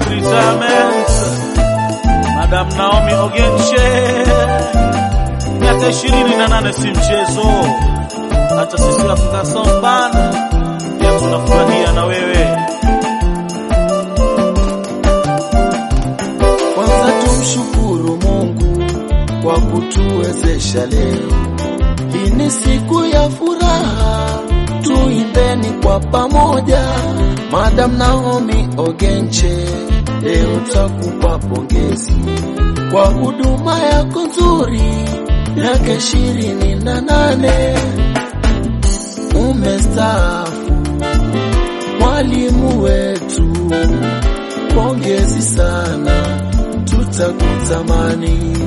happy retirement Madam Naomi Ogenche, miaka ishirini na nane si mchezo. Hata sisi Afrika Sound Band pia tunafurahia na wewe. Kwanza tumshukuru Mungu kwa kutuwezesha leo. Hii ni siku ya furaha, tuimbeni kwa pamoja. Madam Naomi Ogenche, leo takupa pongezi kwa huduma yako nzuri, miaka ishirini na nane umestaafu, mwalimu wetu pongezi sana, tutakutamani.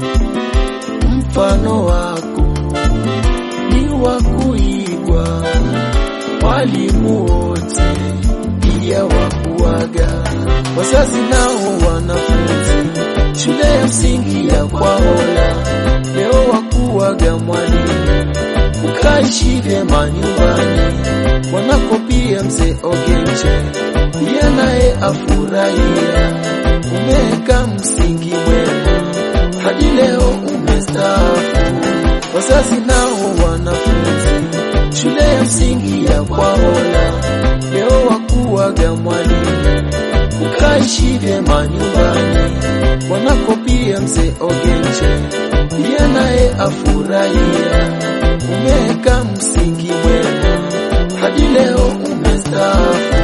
Mfano wako ni wa kuigwa, walimu wote pia wa kuaga, wazazi nao wanafunzi shule ya msingi ya Kwaola leo wa kuaga mwalimu, ukaishi vyema nyumbani mwanako pia mzee Ogenche pia naye afurahia, umeweka msingi mwema hadi leo umestaafu. Wazazi nao wanafunzi shule ya msingi ya Kwaola leo wakuaga mwalimu, ukaishi vyema nyumbani mwanako pia mzee Ogenche pia naye afurahia, umeweka msingi mwema hadi leo umestaafu.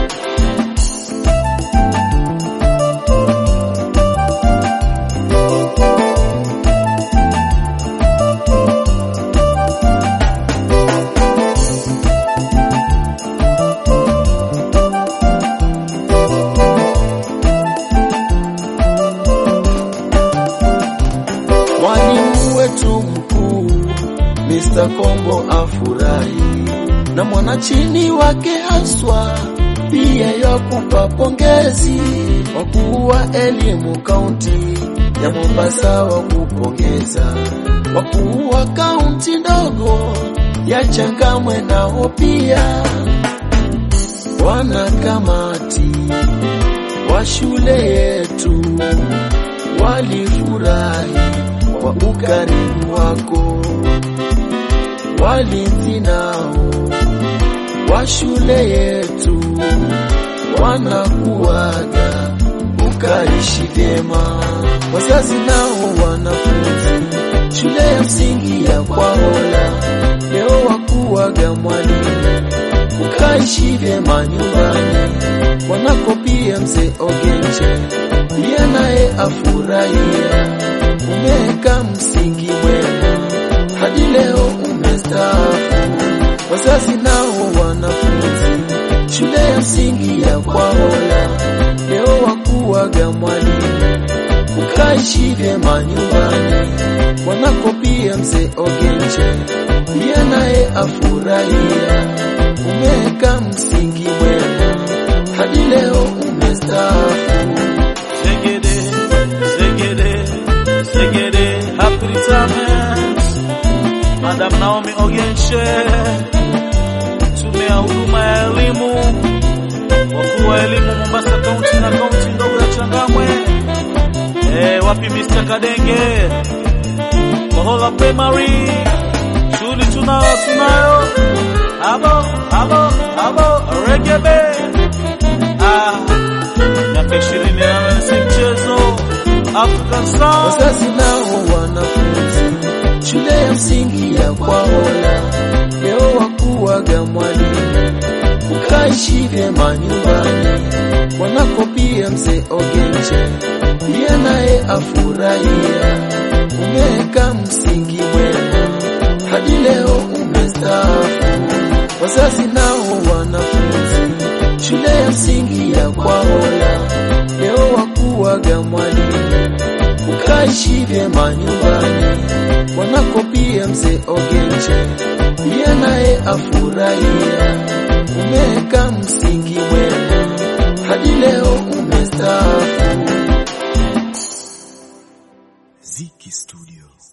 Mwalimu wetu mkuu Mr. Kombo afurahi na mwanachini wake haswa pia yakupa pongezi. Wakuu wa elimu kaunti ya Mombasa wakupongeza, wakuu wa kaunti ndogo ya Changamwe nao pia wanakamati wa shule yetu walifurahi kwa ukarimu wako, walinzi nao wa shule yetu wanakuaga ukaishi vyema, wazazi nao wanafunzi shule ya msingi ya Kwaola leo wakuaga mwalimu ukaishi vyema nyumbani mwanako pia mzee Ogenche pia naye afurahia, umeweka msingi mwema hadi leo umestaafu. Wazazi nao wanafunzi shule ya msingi ya Kwaola leo wakuaga mwalimu ukaishi vyema nyumbani mwanako pia mzee Ogenche pia naye afurahia, umeweka msingi mwema hadi leo umestaafu. Zegede, zegede, zegede, happy retirement. Madam Naomi Ogenche, tume ya huduma ya elimu, wakuu wa elimu Mombasa kaunti na kaunti ndogo ya Changamwe. Eh, wapi Mr. Kadenge? Kohola Primary, shule tunayo tunayo. Abo, abo, abo, regebe. Ah, miaka ishirini na nane si mchezo. African Sound. Wazazi nao wanafunzi shule ya msingi ya Kwaola leo wakuaga mwalimu, ukaishi vyema nyumbani mwanako pia mzee Ogenche pia naye afurahia, umeweka msingi mwema hadi leo umestaafu. Wazazi nao wanafunzi shule ya msingi ya Kwaola leo wakuaga mwalimu ukaishi vyema nyumbani mwanako pia mzee Ogenche pia naye afurahia, umeweka msingi mwema hadi leo umestaafu. Ziki Studios.